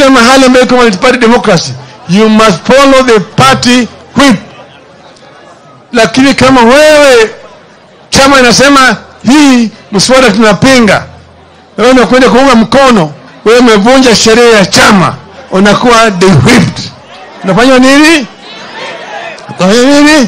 kila mahali ambayo iko multi-party democracy you must follow the party whip lakini kama wewe chama inasema hii mswada tunapinga wewe unakwenda kuunga mkono wewe umevunja sheria ya chama unakuwa the whipped unafanya nini unafanya nini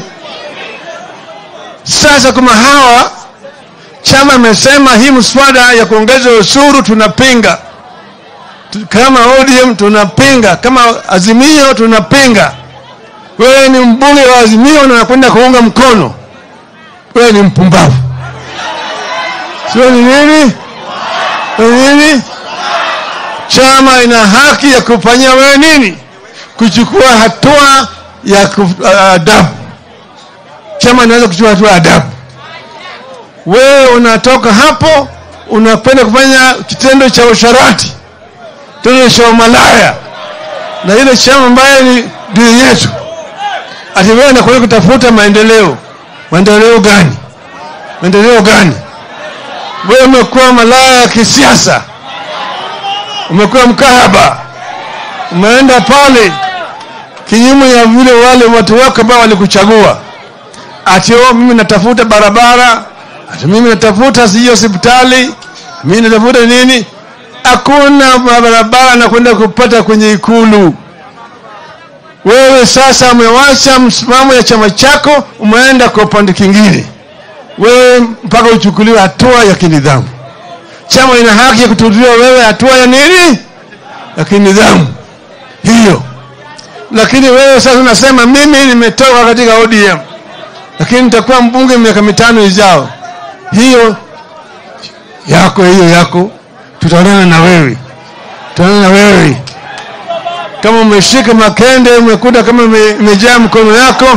sasa kama hawa chama imesema hii mswada ya kuongeza ushuru tunapinga Tu- kama ODM tunapinga kama Azimio tunapinga wewe ni mbunge wa Azimio na unakwenda kuunga mkono wewe ni mpumbavu sio ni nini ni nini chama ina haki ya kufanyia wewe nini kuchukua hatua ya kuf- uh, adabu chama inaweza kuchukua hatua ya adabu wewe unatoka hapo unakwenda kufanya kitendo cha usharati kitendo cha umalaya na ile chama ambayo ni dini yetu ati wewe unakwenda kutafuta maendeleo maendeleo gani maendeleo gani wewe umekuwa malaya ya kisiasa umekuwa mkahaba umeenda pale kinyume ya vile wale watu wako ambao walikuchagua ati oh, mimi natafuta barabara ati mimi natafuta sijui hospitali mimi natafuta nini hakuna barabara nakwenda kupata kwenye ikulu wewe sasa umewacha msimamo ya chama chako umeenda kwa upande kingine wewe mpaka uchukuliwe hatua ya kinidhamu chama ina haki ya kutulia wewe hatua ya nini ya kinidhamu hiyo lakini wewe sasa unasema mimi nimetoka katika ODM lakini nitakuwa mbunge miaka mitano ijao hiyo yako hiyo yako tutaonana na wewe tutaonana na wewe kama umeshika makende umekuta kama ime- imejaa mkono yako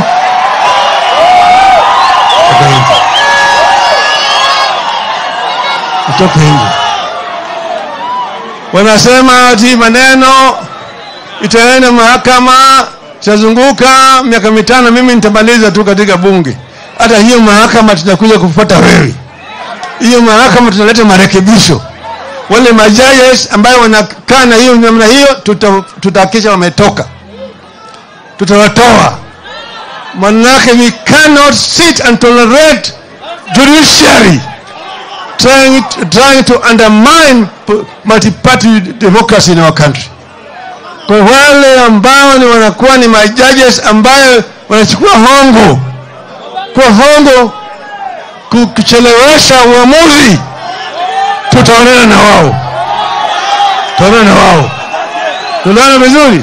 toka nje. utoke nje wanasema ati maneno itaenda mahakama itazunguka miaka mitano mimi nitamaliza tu katika bunge hata hiyo mahakama tutakuja kufuata wewe hiyo mahakama tunaleta marekebisho wale majaji ambayo wanakaa na hiyo namna hiyo tuta- tutahakikisha wametoka tutawatoa manake we cannot sit and tolerate judiciary trying, trying to undermine p- multi-party democracy in our country kwa wale ambao ni wanakuwa ni majudges ambayo wanachukua hongo kwa hongo ku- kuchelewesha uamuzi tutaonana na wao tutaonana na wao tunaona vizuri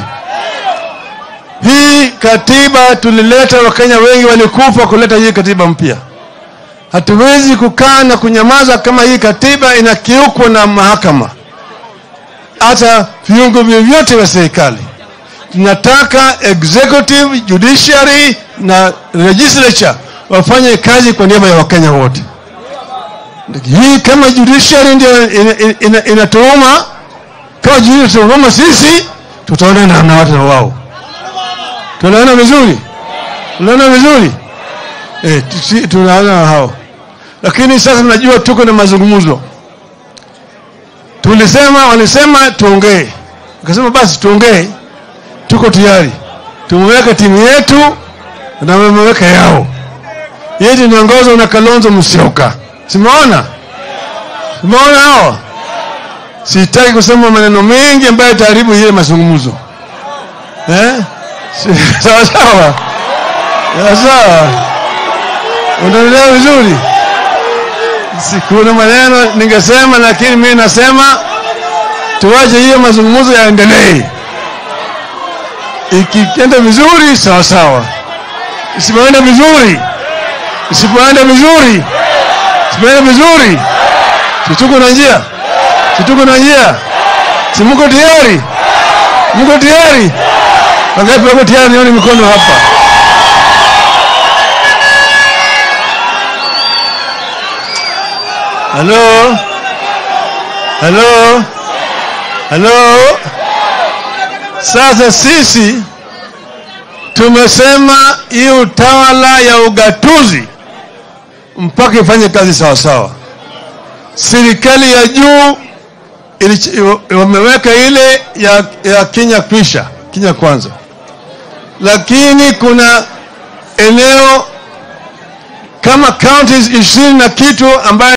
hii katiba tulileta wakenya wengi walikufa kuleta hii katiba mpya hatuwezi kukaa na kunyamaza kama hii katiba inakiukwa na mahakama hata viungo vyovyote vya serikali tunataka executive judiciary na legislature wafanye kazi kwa niaba ya wakenya wote hii kama judiciary ndio inatuuma ina, ina, inatuuma, kama judiciary inatuuma sisi tutaonana na watu na wao tunaona vizuri tunaona vizuri eh, tusi- tunaona na hao lakini sasa tunajua tuko na mazungumzo tulisema walisema tuongee akasema basi tuongee tuko tayari tumeweka timu yetu na wameweka yao yetu inaongozwa na kalonzo musyoka simeona simeona hao sitaki kusema maneno mengi ambayo itaharibu ile mazungumzo eh? Si- sawa sawa sawa sawa unaelewa vizuri sikuna maneno ningesema lakini mimi nasema tuache hiyo mazungumzo yaendelee ikienda vizuri sawa sawa isipoenda vizuri isipoenda vizuri isipoenda vizuri situko na njia situko na njia si mko tayari mko tayari wangapi wako tayari nione mikono hapa halo halo halo sasa sisi tumesema hii utawala ya ugatuzi mpaka ifanye kazi sawasawa serikali ya juu ili- wameweka ile ya, ya Kenya kwisha Kenya kwanza, lakini kuna eneo kama counties ishirini na kitu ambayo